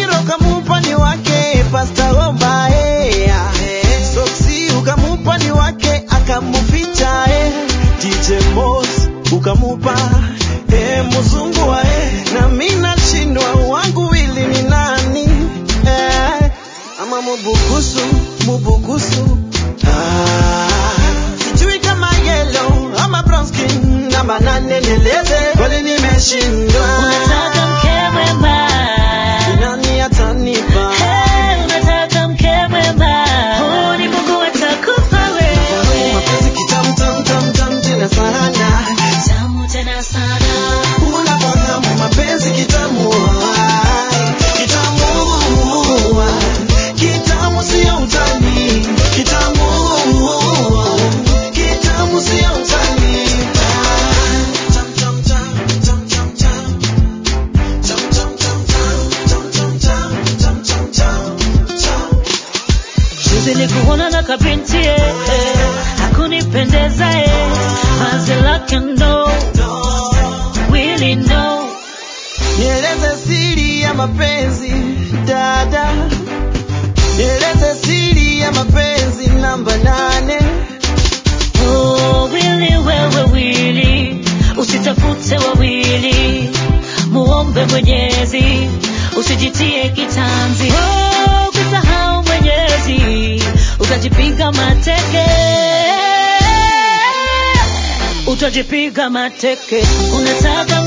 Shakira ukamupa ni wake Pasta Omba eh. Soksi ukamupa ni wake akamuficha eh. DJ Moss ukamupa eh, mzungu wa eh. Na mimi nashindwa wangu wili ni nani eh. Ama mubukusu mubukusu ah. Sijui kama yellow ama brown skin namba nane nieleze kweli nimeshindwa Unataka mke mwema. Ni nani atanipa Hey, unataka mke mwema. Huu ni Mungu atakupa wewe. mapenzi kitamu tam tam tam tena sana Tamu tena sana. unafahamu mapenzi kitamu ai, kitamu kitamu sio utani kitamu kitamu sio utani Tam, tam, tam, tam, tam, tam. Tam, tam, tam, tam, tam, tam, tam, tam, tam, tam. Juzi nilikuona na kabinti eh, hakunipendeza eh, vazi lake ndo really no. Nieleze siri ya mapenzi dada, nieleze siri ya mapenzi namba nane. Oh, wili wewe wili, usitafute wawili, muombe Mwenyezi, usijitie kitanzi. Oh, ukisahau Mwenyezi, utajipiga mateke, utajipiga mateke. Unataka